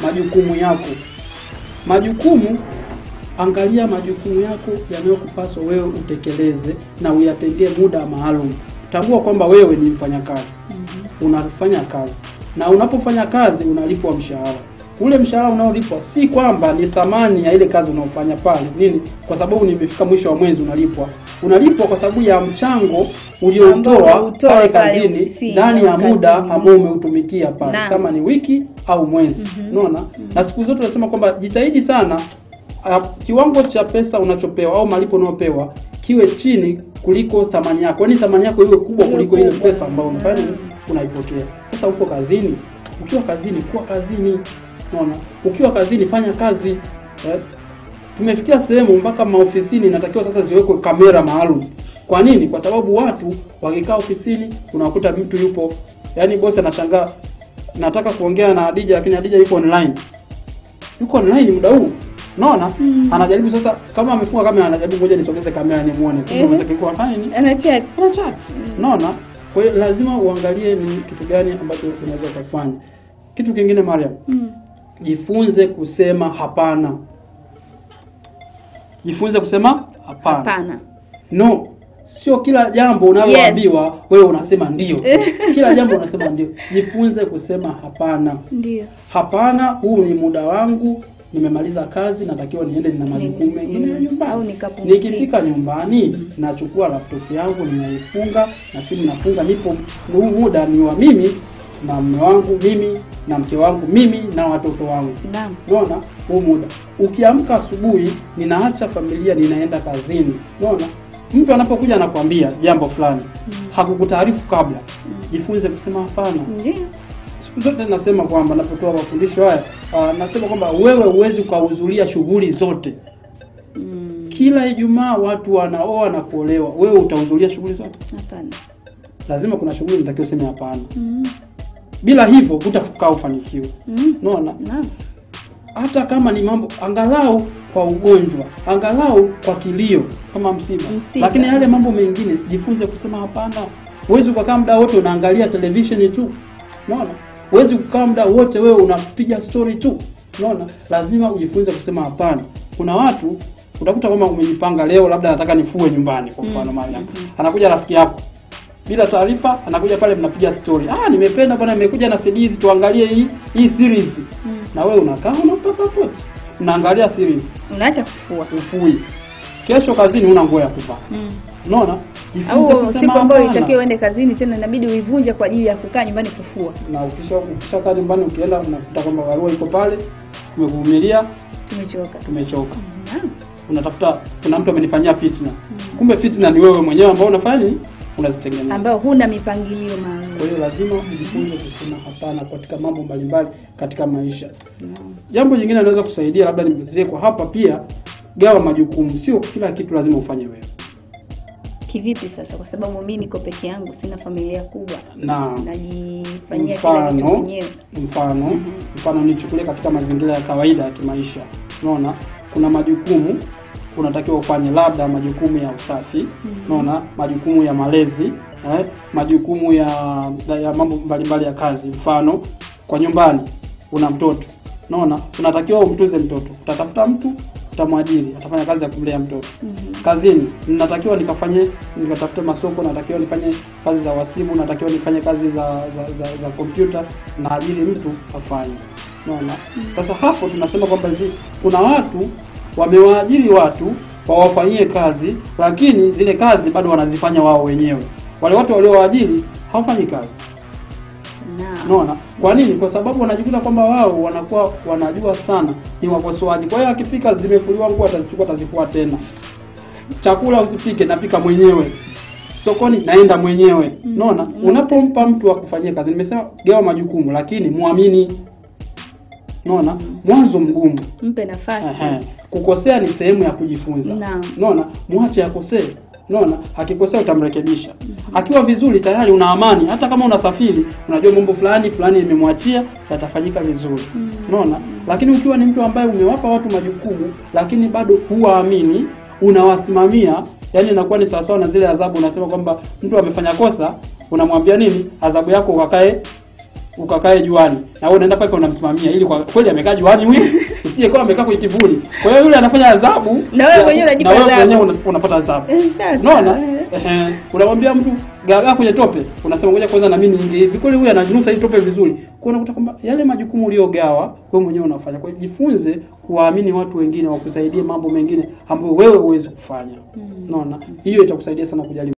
majukumu yako. Majukumu, angalia majukumu yako yanayokupaswa wewe utekeleze na uyatengee muda maalum. Tambua kwamba wewe ni mfanyakazi, unafanya kazi na unapofanya kazi unalipwa mshahara. Ule mshahara unaolipwa si kwamba ni thamani ya ile kazi unaofanya pale nini, kwa sababu nimefika mwisho wa mwezi unalipwa. Unalipwa kwa sababu ya mchango ulioutoa Ambao ulitoa pale pale kazini ofisini ndani ya au muda kazini. ambao umeutumikia pale, Naam. kama ni wiki au mwezi. Mhm. Unaona? Na siku zote tunasema kwamba jitahidi sana uh, kiwango cha pesa unachopewa au malipo unayopewa kiwe chini kuliko thamani yako, yaani thamani yako iwe kubwa Iwe kuliko ile kubwa. pesa ambayo unafanya nini? Mm. unaipokea. Sasa uko kazini, ukiwa kazini kuwa kazini, unaona, ukiwa kazini fanya kazi eh? Tumefikia sehemu mpaka maofisini inatakiwa sasa ziwekwe kamera maalum. Kwa nini? Kwa sababu watu wakikaa ofisini unakuta mtu yupo, yaani bosi anashangaa, nataka kuongea na Adija lakini Adija yuko online, yuko online muda huu Unaona? Mm. Anajaribu sasa kama amefunga kamera anajaribu ngoja nisogeze kamera nimuone. Kumbe Ehe. mwenzake yuko anafanya nini? Ana chat. Ana chat. Unaona? Kwa hiyo lazima uangalie ni kitu gani ambacho unaweza kufanya. Kitu kingine Mariam, Mm. jifunze kusema hapana. Jifunze kusema hapana. Hapana. No. Sio kila jambo unaloambiwa wewe unasema ndio. Kila jambo unasema ndio. Jifunze kusema hapana. Ndio. Hapana, huu ni muda wangu, nimemaliza kazi, natakiwa niende na majukumu mengine ya Au nyumbani. nikapumzike. Nikifika nyumbani, nachukua laptop yangu, ninaifunga na simu nafunga, nipo huu muda ni wa mimi na mume wangu, mimi na mke wangu, mimi na watoto wangu. Naam. Unaona huu muda. Ukiamka asubuhi, ninaacha familia, ninaenda kazini. Unaona, mtu anapokuja anakwambia jambo fulani, Mm. hakukutaarifu kabla, Mm. jifunze kusema hapana. Ndio. Siku zote nasema kwamba napotoa mafundisho haya uh, nasema kwamba wewe huwezi ukahudhuria shughuli zote. Mm. Kila Ijumaa watu wanaoa na kuolewa, wewe utahudhuria shughuli zote? Hapana. Lazima kuna shughuli unatakiwa useme hapana. Mm. Bila hivyo hutakaa ufanikiwe. Mm. Unaona, Naam. hata kama ni mambo angalau kwa ugonjwa, angalau kwa kilio kama msiba, Msiba. lakini yale mambo mengine jifunze kusema hapana. Huwezi ukakaa muda wote unaangalia televisheni tu, unaona. Huwezi kukaa muda wote wewe unapiga story tu, unaona. Lazima ujifunze kusema hapana. Kuna watu utakuta kama umejipanga leo, labda nataka nifue nyumbani kwa mfano Mm, Mariam, mhm. anakuja rafiki yako bila taarifa, anakuja pale, mnapiga story. Ah, nimependa bwana, nimekuja na CD hizi, tuangalie hii hii series Mm. na wewe unakaa unampa support, unaangalia series, Unaacha kufua. ufui. Kesho kazini una nguo ya kuvaa, Mm. unaona? Jifunze Au kusema siku ambayo hapana. itakiwa uende kazini tena inabidi uivunje kwa ajili ya kukaa nyumbani kufua. na ukisha ukishakaa nyumbani, ukienda unakuta kwamba barua iko pale, tumevumilia, Tumechoka. tumechoka. Naam. Unatafuta, kuna mtu amenifanyia fitna, Mm. kumbe fitna ni wewe mwenyewe ambao unafanya nini, unazitengeneza. Ambao huna mipangilio Kwa maalum. hiyo lazima ujifunze kusema hapana katika mambo mbalimbali katika maisha. Naam. Jambo jingine linaweza kusaidia, labda nimalizie kwa hapa pia, gawa majukumu. Sio kila kitu lazima ufanye wewe. Kivipi sasa? Kwa sababu mimi niko peke yangu, sina familia kubwa, Na najifanyia kila kitu mfano mwenyewe. mfano Mhm. mfano nichukulie katika mazingira ya kawaida ya kimaisha. Unaona, kuna majukumu unatakiwa ufanye, labda majukumu ya usafi, Mhm. unaona, majukumu ya malezi eh, majukumu ya ya mambo mbalimbali ya kazi. Mfano kwa nyumbani una mtoto, unaona, unatakiwa umtunze mtoto, utatafuta mtu utamwajiri, atafanya kazi ya kumlea mtoto Mhm. kazini natakiwa nikafanye nikatafute masoko, natakiwa nifanye kazi za wasibu, natakiwa nifanye kazi za za za, za kompyuta, na ajiri mtu afanye. Unaona? Sasa hapo tunasema kwamba hivi kuna watu wamewaajiri watu wawafanyie kazi, lakini zile kazi bado wanazifanya wao wenyewe. Wale watu waliowaajiri hawafanyi kazi. Naam. Unaona? Kwa nini? Kwa sababu wanajikuta kwamba wao wanakuwa wanajua sana, ni wakosoaji. Kwa hiyo akifika zimefuliwa nguo atazichukua atazifua tena. Chakula usipike, napika mwenyewe. Sokoni naenda mwenyewe. Mm. Unaona? Mm. Unapompa mtu akufanyie kazi, nimesema gawa majukumu, lakini muamini. Unaona? Mwanzo mgumu. Mpe nafasi. Ehe. Kukosea ni sehemu ya kujifunza. Naam. Unaona? Mwache akosee. Unaona? Akikosea utamrekebisha. Akiwa vizuri tayari una amani. Hata kama unasafiri, unajua mambo fulani fulani nimemwachia yatafanyika vizuri. Mm. Unaona? Lakini ukiwa ni mtu ambaye umewapa watu majukumu lakini bado huwaamini, unawasimamia, yani inakuwa ni sawasawa na zile adhabu unasema kwamba mtu amefanya kosa, unamwambia nini? Adhabu yako ukakae ukakae juani na wewe unaenda pale unamsimamia ili kwa kweli amekaa juani huyu usije kwa amekaa kwenye kivuli kwa hiyo yule anafanya adhabu Na wewe mwenyewe unajipa na wewe adhabu. mwenyewe una- unapata adhabu Eh, sasa, unaona eh. ehe unamwambia mtu gagaa kwenye tope unasema ngoja kwanza na mimi niingie hivi kweli huyu ananusa hii tope vizuri kwa unakuta kwamba yale majukumu uliogawa wewe mwenyewe unafanya kwa hiyo jifunze kuwaamini watu wengine wakusaidie mambo mengine ambayo wewe huwezi kufanya Mm. unaona hiyo itakusaidia sana kujali